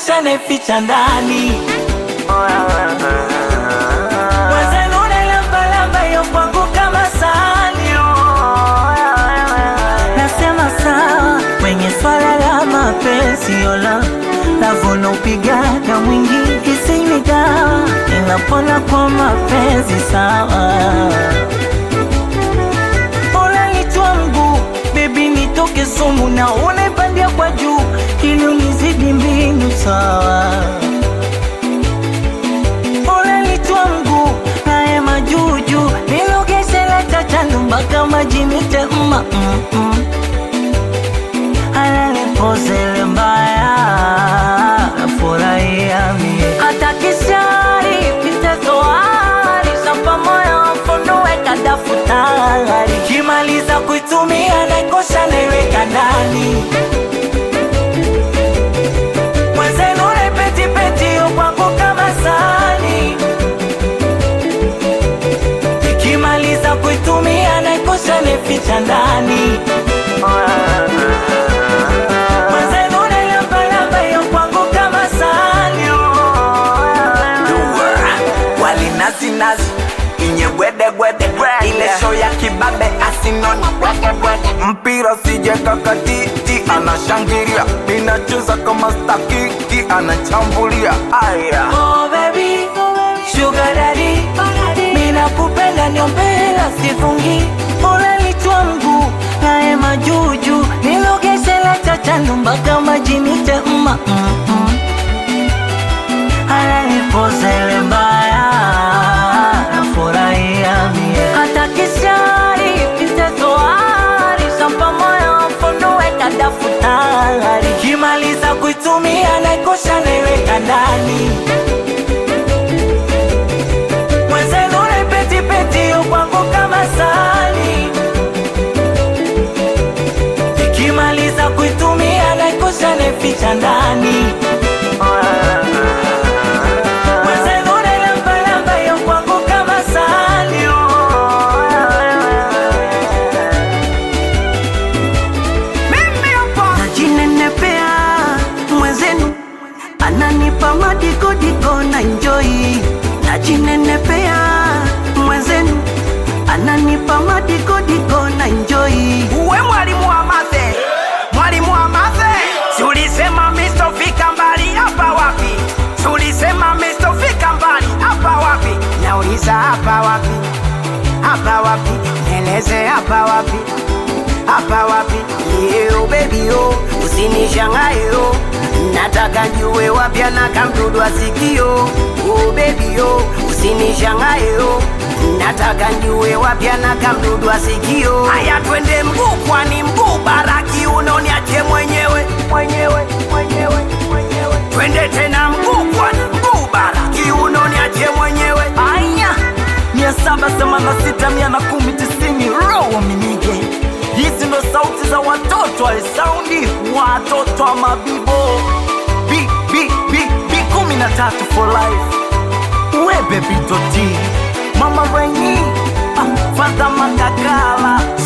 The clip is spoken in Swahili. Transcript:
naikosha naificha ndani Mwenzenu nailambalamba hiyo kwangu kama sahani Nasema sawa kwenye swala la mapenzi yola Navona upigaga mwingi isinywi dawa Ninapona kwa mapenzi sawa Unanitoa mguu bebi, nitoke sumu na unaipandia kwa juu ili unizidi mbinu sawa. Unanitoa mguu naye majuju nilogeshela chachandu mpaka majini tema mm -mm. Ananipozele mbaya nafurahia mie hata kishari pitezoari sapa moyo wafunue kadafutari kimaliza kuitumia naikosha naiweka ndani mwenzenu naipetipeti kwangu kama sani ikimaliza kuitumia naikosha naificha ndani mwenzenu nailambalamba hiyo kwangu kama sani wali nazi nazi inye gwede gwede ile show ya kibabe asinoni mpira sije kakatiti anashangilia inacheza kama stakiki anachambulia aya Oh baby, sugar daddy, mina kupenda niombela sifungi, unanitoa mguu naye majuju, nilogeshela chachandu mpaka majini tema mm -mm. Ananipozele mbaya, nafurahia mie hata kishari pitezoari sampa moyo mfunue kadafutari kimaliza kuitumia naikosha naiweka ndani mwenzenu naipetipeti kwangu kama sani ikimaliza kuitumia naikosha naificha ndani mwenzenu nailambalamba hiyo kwangu kama sani najinenepea mwenzenu ananipa madikodiko na njoi najinenepea mwenzenu ananipa madikodiko na njoi uwe mwalimu wa mathe mwalimu wa mathe sulisema mistofika mbali hapa wapi sulisema mistofika mbali hapa wapi nauliza hapa wapi hapa wapi neleze hapa wapi hapa wapi yeo bebio usinishangayo nataka njue wapya na kamdudu asikio oh bebio usinishangayo nataka njue wapya na kamdudu asikio haya twende mguu kwani mguu baraki unoniache mwenyewe mwenyewe mwenyewe mwenyewe twende tena mguu kwani mguu baraki unoniache mwenyewe aya mia saba themanini na sita mia na kumi tisini roho minige hizi ndo sauti za watoto wa saundi watoto wa mabibo bi bi bi bi kumi na tatu for life webe bitoti mama raini ah, fadha makakala